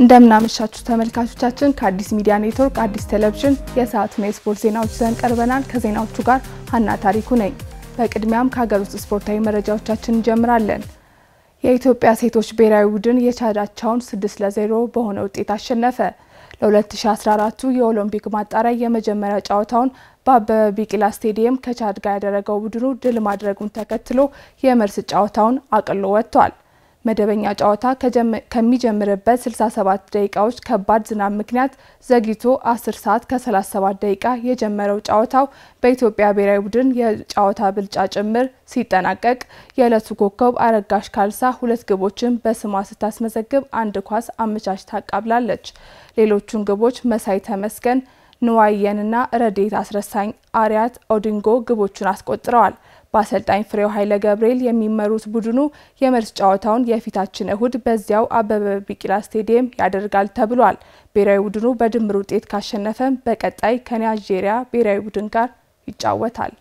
እንደምናመሻችሁ ተመልካቾቻችን፣ ከአዲስ ሚዲያ ኔትወርክ አዲስ ቴሌቪዥን የሰዓቱን የስፖርት ዜናዎች ይዘን ቀርበናል። ከዜናዎቹ ጋር ሀና ታሪኩ ነኝ። በቅድሚያም ከሀገር ውስጥ ስፖርታዊ መረጃዎቻችን እንጀምራለን። የኢትዮጵያ ሴቶች ብሔራዊ ቡድን የቻዳቸውን ስድስት ለዜሮ በሆነ ውጤት አሸነፈ። ለ2014ቱ የኦሎምፒክ ማጣሪያ የመጀመሪያ ጨዋታውን በአበበ ቢቂላ ስቴዲየም ከቻድ ጋር ያደረገው ቡድኑ ድል ማድረጉን ተከትሎ የመልስ ጨዋታውን አቅሎ ወጥቷል። መደበኛ ጨዋታ ከሚጀምርበት 67 ደቂቃዎች ከባድ ዝናብ ምክንያት ዘግይቶ 10 ሰዓት ከ37 ደቂቃ የጀመረው ጨዋታው በኢትዮጵያ ብሔራዊ ቡድን የጨዋታ ብልጫ ጭምር ሲጠናቀቅ የዕለቱ ኮከብ አረጋሽ ካልሳ ሁለት ግቦችን በስሟ ስታስመዘግብ አንድ ኳስ አመቻችታ አቃብላለች። ሌሎቹን ግቦች መሳይ ተመስገን፣ ንዋየንና ረዴት አስረሳኝ አሪያት ኦዲንጎ ግቦቹን አስቆጥረዋል። በአሰልጣኝ ፍሬው ኃይለ ገብርኤል የሚመሩት ቡድኑ የመልስ ጨዋታውን የፊታችን እሁድ በዚያው አበበ ቢቂላ ስቴዲየም ያደርጋል ተብሏል። ብሔራዊ ቡድኑ በድምር ውጤት ካሸነፈም በቀጣይ ከናይጄሪያ ብሔራዊ ቡድን ጋር ይጫወታል።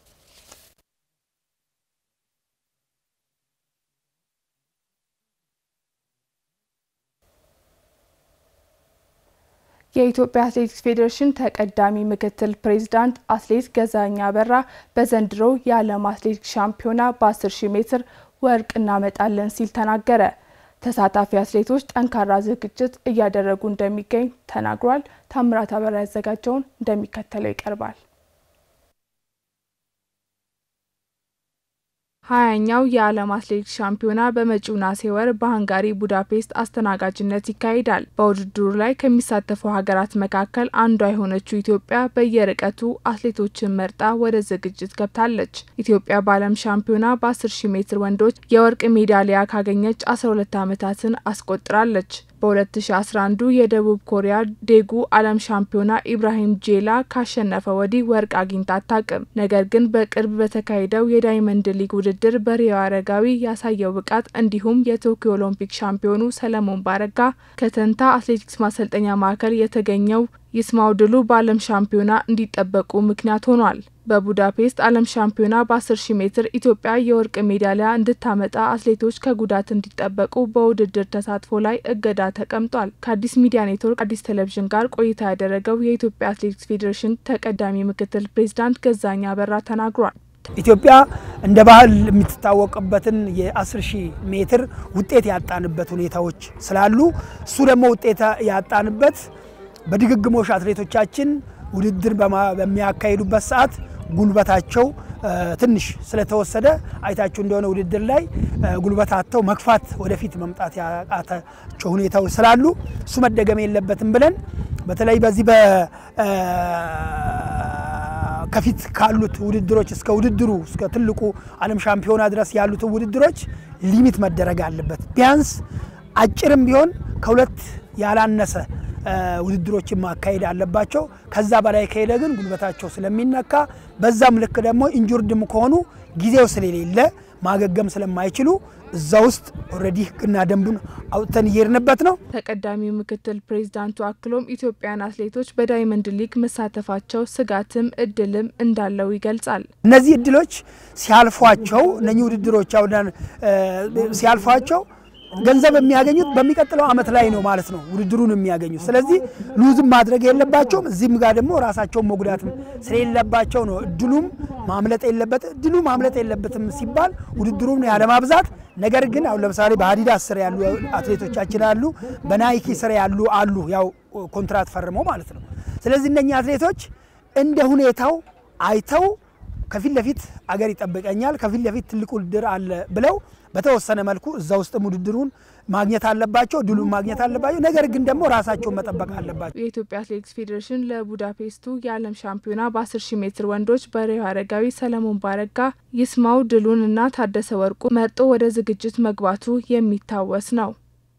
የኢትዮጵያ አትሌቲክስ ፌዴሬሽን ተቀዳሚ ምክትል ፕሬዚዳንት አትሌት ገዛኸኝ አበራ በዘንድሮው የዓለም አትሌቲክስ ሻምፒዮና በ10 ሺህ ሜትር ወርቅ እናመጣለን ሲል ተናገረ። ተሳታፊ አትሌቶች ጠንካራ ዝግጅት እያደረጉ እንደሚገኝ ተናግሯል። ታምራት አበራ ያዘጋጀውን እንደሚከተለው ይቀርባል። ሀያኛው የዓለም አትሌቲክስ ሻምፒዮና በመጪው ነሐሴ ወር በሃንጋሪ ቡዳፔስት አስተናጋጅነት ይካሄዳል። በውድድሩ ላይ ከሚሳተፉ ሀገራት መካከል አንዷ የሆነችው ኢትዮጵያ በየርቀቱ አትሌቶችን መርጣ ወደ ዝግጅት ገብታለች። ኢትዮጵያ በዓለም ሻምፒዮና በ10 ሺህ ሜትር ወንዶች የወርቅ ሜዳሊያ ካገኘች 12 ዓመታትን አስቆጥራለች። በ2011 የደቡብ ኮሪያ ዴጉ ዓለም ሻምፒዮና ኢብራሂም ጄላ ካሸነፈ ወዲህ ወርቅ አግኝታ አታውቅም። ነገር ግን በቅርብ በተካሄደው የዳይመንድ ሊግ ውድድር በሪዮ አረጋዊ ያሳየው ብቃት እንዲሁም የቶኪዮ ኦሎምፒክ ሻምፒዮኑ ሰለሞን ባረጋ ከተንታ አትሌቲክስ ማሰልጠኛ ማዕከል የተገኘው ይስማው ድሉ በዓለም ሻምፒዮና እንዲጠበቁ ምክንያት ሆኗል። በቡዳፔስት ዓለም ሻምፒዮና በ10 ሺህ ሜትር ኢትዮጵያ የወርቅ ሜዳሊያ እንድታመጣ አትሌቶች ከጉዳት እንዲጠበቁ በውድድር ተሳትፎ ላይ እገዳ ተቀምጧል። ከአዲስ ሚዲያ ኔትወርክ አዲስ ቴሌቪዥን ጋር ቆይታ ያደረገው የኢትዮጵያ አትሌቲክስ ፌዴሬሽን ተቀዳሚ ምክትል ፕሬዚዳንት ገዛኸኝ አበራ ተናግሯል። ኢትዮጵያ እንደ ባህል የምትታወቅበትን የ10 ሺህ ሜትር ውጤት ያጣንበት ሁኔታዎች ስላሉ እሱ ደግሞ ውጤት ያጣንበት በድግግሞሽ አትሌቶቻችን ውድድር በሚያካሂዱበት ሰዓት ጉልበታቸው ትንሽ ስለተወሰደ አይታችሁ እንደሆነ ውድድር ላይ ጉልበት አጥተው መግፋት ወደፊት መምጣት ያቃታቸው ሁኔታዎች ስላሉ እሱ መደገም የለበትም ብለን በተለይ በዚህ ከፊት ካሉት ውድድሮች እስከ ውድድሩ እስከ ትልቁ ዓለም ሻምፒዮና ድረስ ያሉትን ውድድሮች ሊሚት መደረግ አለበት። ቢያንስ አጭርም ቢሆን ከሁለት ያላነሰ ውድድሮችን ማካሄድ አለባቸው። ከዛ በላይ ከሄደ ግን ጉልበታቸው ስለሚነካ በዛም ልክ ደግሞ ኢንጁርድም ከሆኑ ጊዜው ስለሌለ ማገገም ስለማይችሉ እዛ ውስጥ ኦልሬዲ ሕግና ደንቡን አውጥተን እየሄድንበት ነው። ተቀዳሚው ምክትል ፕሬዚዳንቱ አክሎም ኢትዮጵያን አትሌቶች በዳይመንድ ሊግ መሳተፋቸው ስጋትም እድልም እንዳለው ይገልጻል። እነዚህ እድሎች ሲያልፏቸው እነኚህ ውድድሮች ሲያልፏቸው ገንዘብ የሚያገኙት በሚቀጥለው ዓመት ላይ ነው ማለት ነው ውድድሩን የሚያገኙት። ስለዚህ ሉዝም ማድረግ የለባቸውም። እዚህም ጋር ደግሞ ራሳቸውን መጉዳትም ስለሌለባቸው ነው እድሉም ማምለጥ የለበት እድሉ ማምለጥ የለበትም ሲባል ውድድሩም ያለማብዛት። ነገር ግን አሁን ለምሳሌ በአዲዳስ ስር ያሉ አትሌቶቻችን አሉ፣ በናይኪ ስር ያሉ አሉ፣ ያው ኮንትራት ፈርመው ማለት ነው። ስለዚህ እነኛ አትሌቶች እንደ ሁኔታው አይተው ከፊት ለፊት አገር ይጠብቀኛል፣ ከፊት ለፊት ትልቅ ውድድር አለ ብለው በተወሰነ መልኩ እዛ ውስጥም ውድድሩን ማግኘት አለባቸው፣ ድሉን ማግኘት አለባቸው። ነገር ግን ደግሞ ራሳቸውን መጠበቅ አለባቸው። የኢትዮጵያ አትሌቲክስ ፌዴሬሽን ለቡዳፔስቱ የዓለም ሻምፒዮና በ10 ሺህ ሜትር ወንዶች በሪዮ አረጋዊ፣ ሰለሞን ባረጋ፣ ይስማው ድሉን እና ታደሰ ወርቁ መርጦ ወደ ዝግጅት መግባቱ የሚታወስ ነው።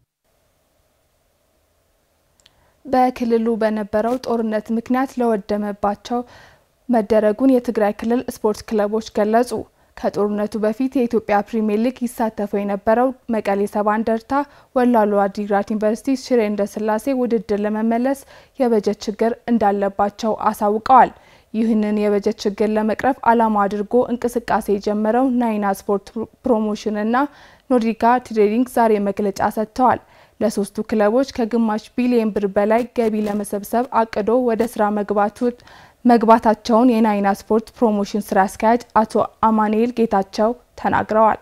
በክልሉ በነበረው ጦርነት ምክንያት ለወደመባቸው መደረጉን የትግራይ ክልል ስፖርት ክለቦች ገለጹ። ከጦርነቱ በፊት የኢትዮጵያ ፕሪምየር ሊግ ይሳተፈው የነበረው መቀሌ ሰባ እንደርታ፣ ወላሎ አዲግራት ዩኒቨርሲቲ፣ ሽሬ እንዳስላሴ ውድድር ለመመለስ የበጀት ችግር እንዳለባቸው አሳውቀዋል። ይህንን የበጀት ችግር ለመቅረፍ ዓላማ አድርጎ እንቅስቃሴ የጀመረው ናይና ስፖርት ፕሮሞሽን እና ኖርዲካ ትሬዲንግ ዛሬ መግለጫ ሰጥተዋል። ለሶስቱ ክለቦች ከግማሽ ቢሊዮን ብር በላይ ገቢ ለመሰብሰብ አቅዶ ወደ ስራ መግባታቸውን የናይና ስፖርት ፕሮሞሽን ስራ አስኪያጅ አቶ አማኑኤል ጌታቸው ተናግረዋል።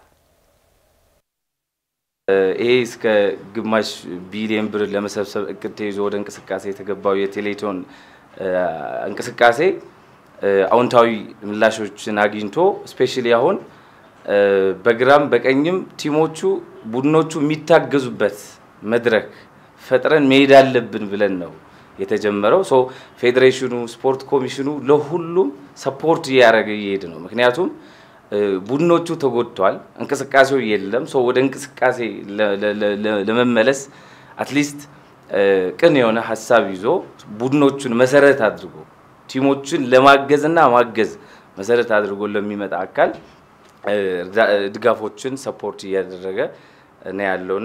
ይሄ እስከ ግማሽ ቢሊዮን ብር ለመሰብሰብ እቅድ ተይዞ ወደ እንቅስቃሴ የተገባው የቴሌቶን እንቅስቃሴ አዎንታዊ ምላሾችን አግኝቶ ስፔሻሊ አሁን በግራም በቀኝም ቲሞቹ ቡድኖቹ የሚታገዙበት መድረክ ፈጥረን መሄድ አለብን ብለን ነው የተጀመረው። ሶ ፌዴሬሽኑ፣ ስፖርት ኮሚሽኑ ለሁሉም ሰፖርት እያደረገ እየሄድ ነው። ምክንያቱም ቡድኖቹ ተጎድተዋል፣ እንቅስቃሴው የለም። ሶ ወደ እንቅስቃሴ ለመመለስ አትሊስት ቅን የሆነ ሀሳብ ይዞ ቡድኖቹን መሰረት አድርጎ ቲሞችን ለማገዝና ማገዝ መሰረት አድርጎ ለሚመጣ አካል ድጋፎችን ሰፖርት እያደረገ ነው ያለው።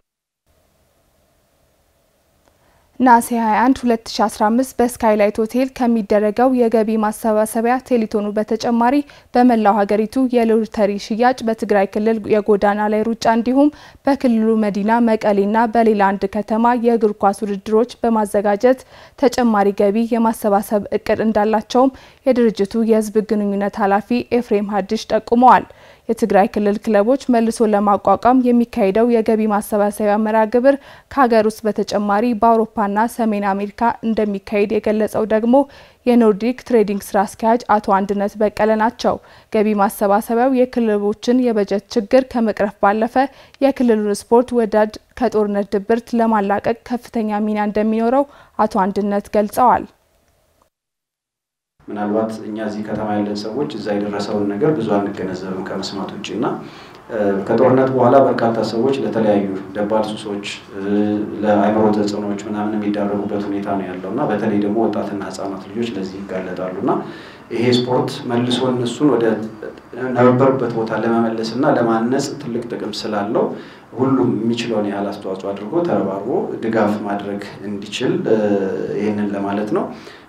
ነሐሴ 21 2015 በስካይላይት ሆቴል ከሚደረገው የገቢ ማሰባሰቢያ ቴሌቶኑ በተጨማሪ በመላው ሀገሪቱ የሎተሪ ሽያጭ፣ በትግራይ ክልል የጎዳና ላይ ሩጫ እንዲሁም በክልሉ መዲና መቀሌና በሌላ አንድ ከተማ የእግር ኳስ ውድድሮች በማዘጋጀት ተጨማሪ ገቢ የማሰባሰብ እቅድ እንዳላቸውም የድርጅቱ የሕዝብ ግንኙነት ኃላፊ ኤፍሬም ሀዲሽ ጠቁመዋል። የትግራይ ክልል ክለቦች መልሶ ለማቋቋም የሚካሄደው የገቢ ማሰባሰቢያ መርሃ ግብር ከሀገር ውስጥ በተጨማሪ በአውሮፓና ሰሜን አሜሪካ እንደሚካሄድ የገለጸው ደግሞ የኖርዲክ ትሬዲንግ ስራ አስኪያጅ አቶ አንድነት በቀለ ናቸው። ገቢ ማሰባሰቢያው የክለቦችን የበጀት ችግር ከመቅረፍ ባለፈ የክልሉን ስፖርት ወዳድ ከጦርነት ድብርት ለማላቀቅ ከፍተኛ ሚና እንደሚኖረው አቶ አንድነት ገልጸዋል። ምናልባት እኛ እዚህ ከተማ ያለን ሰዎች እዛ የደረሰውን ነገር ብዙ አንገነዘብም ከመስማት ውጭ እና ከጦርነት በኋላ በርካታ ሰዎች ለተለያዩ ደባል ሱሶች፣ ለአይምሮ ተጽዕኖዎች ምናምን የሚዳረጉበት ሁኔታ ነው ያለው እና በተለይ ደግሞ ወጣትና ሕጻናት ልጆች ለዚህ ይጋለጣሉ እና ይሄ ስፖርት መልሶ እነሱን ወደ ነበሩበት ቦታ ለመመለስ እና ለማነጽ ትልቅ ጥቅም ስላለው ሁሉም የሚችለውን ያህል አስተዋጽኦ አድርጎ ተረባርቦ ድጋፍ ማድረግ እንዲችል ይህንን ለማለት ነው።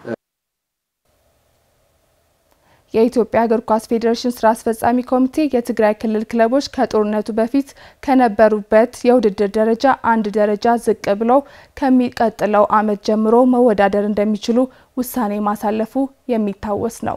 የኢትዮጵያ እግር ኳስ ፌዴሬሽን ስራ አስፈጻሚ ኮሚቴ የትግራይ ክልል ክለቦች ከጦርነቱ በፊት ከነበሩበት የውድድር ደረጃ አንድ ደረጃ ዝቅ ብለው ከሚቀጥለው ዓመት ጀምሮ መወዳደር እንደሚችሉ ውሳኔ ማሳለፉ የሚታወስ ነው።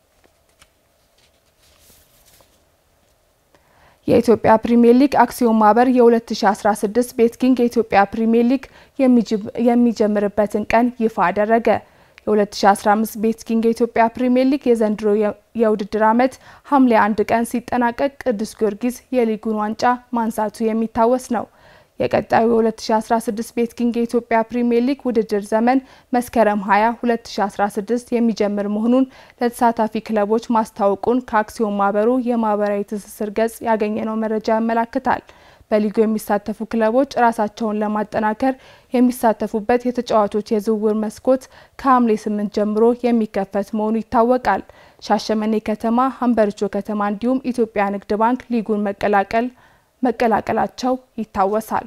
የኢትዮጵያ ፕሪሚየር ሊግ አክሲዮን ማህበር የ2016 ቤትኪንግ የኢትዮጵያ ፕሪሚየር ሊግ የሚጀምርበትን ቀን ይፋ አደረገ። የ2015 ቤትኪንግ የኢትዮጵያ ፕሪሚየር ሊግ የዘንድሮ የውድድር ዓመት ሐምሌ አንድ ቀን ሲጠናቀቅ ቅዱስ ጊዮርጊስ የሊጉን ዋንጫ ማንሳቱ የሚታወስ ነው። የቀጣዩ የ2016 ቤትኪንግ የኢትዮጵያ ፕሪሚየር ሊግ ውድድር ዘመን መስከረም 20 2016 የሚጀምር መሆኑን ለተሳታፊ ክለቦች ማስታወቁን ከአክሲዮን ማህበሩ የማህበራዊ ትስስር ገጽ ያገኘነው መረጃ ያመላክታል። በሊጉ የሚሳተፉ ክለቦች ራሳቸውን ለማጠናከር የሚሳተፉበት የተጫዋቾች የዝውውር መስኮት ከሐምሌ ስምንት ጀምሮ የሚከፈት መሆኑ ይታወቃል። ሻሸመኔ ከተማ፣ ሀምበሪቾ ከተማ እንዲሁም ኢትዮጵያ ንግድ ባንክ ሊጉን መቀላቀል መቀላቀላቸው ይታወሳል።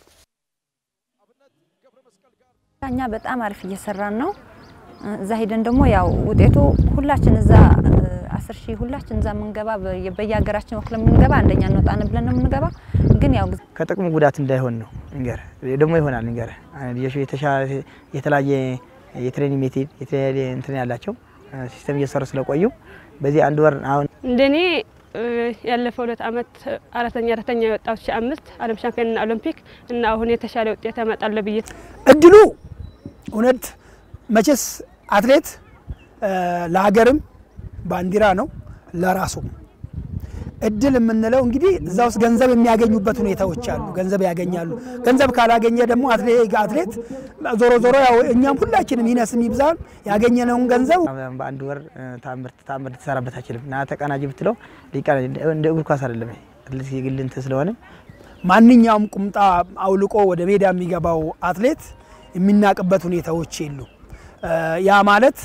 እኛ በጣም አሪፍ እየሰራን ነው። እዛ ሄደን ደግሞ ያው ውጤቱ ሁላችን እዛ አስር ሺህ ሁላችን እዛ የምንገባ በየሀገራችን ወክለ የምንገባ አንደኛ እንወጣን ብለን ነው የምንገባ። ግን ያው ከጥቅሙ ጉዳት እንዳይሆን ነው እንገር ደግሞ ይሆናል እንገር ልጆቹ የተለያየ የትሬኒንግ ሜቴድ የተለያየ እንትን ያላቸው ሲስተም እየሰሩ ስለቆዩ በዚህ አንድ ወር አሁን እንደኔ ያለፈው ሁለት አመት አራተኛ አራተኛ የወጣሁት ሺህ አምስት ዓለም ሻምፒዮንና ኦሎምፒክ እና አሁን የተሻለ ውጤት ያመጣለሁ ብዬ እድሉ እውነት መቼስ አትሌት ለሀገርም ባንዲራ ነው ለራሱ እድል የምንለው እንግዲህ እዛ ውስጥ ገንዘብ የሚያገኙበት ሁኔታዎች አሉ። ገንዘብ ያገኛሉ። ገንዘብ ካላገኘ ደግሞ አትሌት ዞሮ ዞሮ ያው እኛም ሁላችንም ይነስም ይብዛም ያገኘነውን ገንዘብ በአንድ ወር ታምር ልትሰራበት አይችልም እና ተቀናጅ ብትለው እንደ እግር ኳስ አይደለም። አትሌት የግል እንትን ስለሆነ ማንኛውም ቁምጣ አውልቆ ወደ ሜዳ የሚገባው አትሌት የሚናቅበት ሁኔታዎች የሉ። ያ ማለት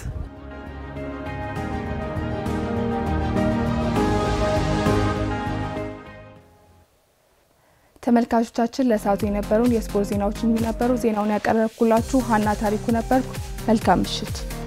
ተመልካቾቻችን ለሰዓቱ የነበሩን የስፖርት ዜናዎች የሚነበሩ ዜናውን ያቀረብኩላችሁ ሀና ታሪኩ ነበርኩ። መልካም ምሽት።